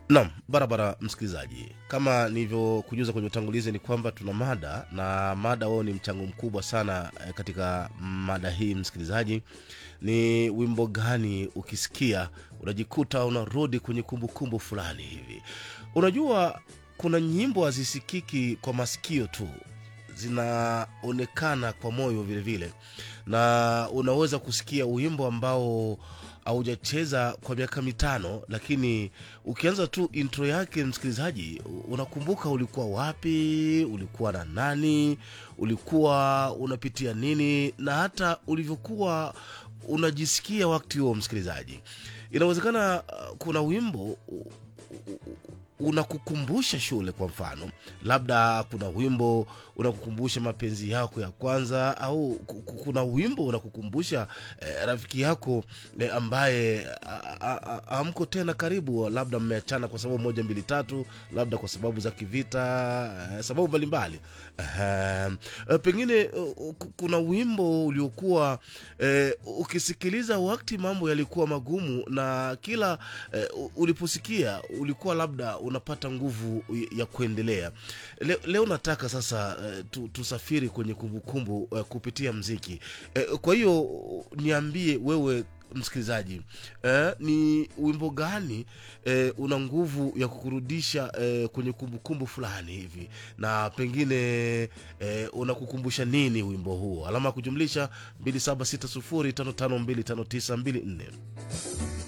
Naam, barabara msikilizaji, kama nilivyokujuza kwenye utangulizi ni kwamba tuna mada na mada wao ni mchango mkubwa sana eh, katika mada hii msikilizaji. Ni wimbo gani ukisikia unajikuta unarudi kwenye kumbukumbu fulani hivi? Unajua kuna nyimbo hazisikiki kwa masikio tu, zinaonekana kwa moyo vile vile, na unaweza kusikia wimbo ambao haujacheza kwa miaka mitano, lakini ukianza tu intro yake, msikilizaji, unakumbuka ulikuwa wapi, ulikuwa na nani, ulikuwa unapitia nini, na hata ulivyokuwa unajisikia wakati huo. Msikilizaji, inawezekana uh, kuna wimbo u- u- unakukumbusha shule kwa mfano labda kuna wimbo unakukumbusha mapenzi yako ya kwanza au ku- ku- kuna wimbo unakukumbusha eh, rafiki yako eh, ambaye a- a- a- hamko tena karibu labda mmeachana kwa sababu moja mbili tatu labda kwa sababu za kivita eh, sababu mbalimbali Ehem. Eh, pengine eh, ku- kuna wimbo uliokuwa eh, ukisikiliza wakati mambo yalikuwa magumu na kila eh, u- uliposikia ulikuwa labda unapata nguvu ya kuendelea leo, leo nataka sasa eh, tu, tusafiri kwenye kumbukumbu eh, kupitia mziki eh, kwa hiyo niambie wewe msikilizaji eh, ni wimbo gani eh, una nguvu ya kukurudisha eh, kwenye kumbukumbu fulani hivi na pengine eh, unakukumbusha nini wimbo huo alama ya kujumlisha 276055259254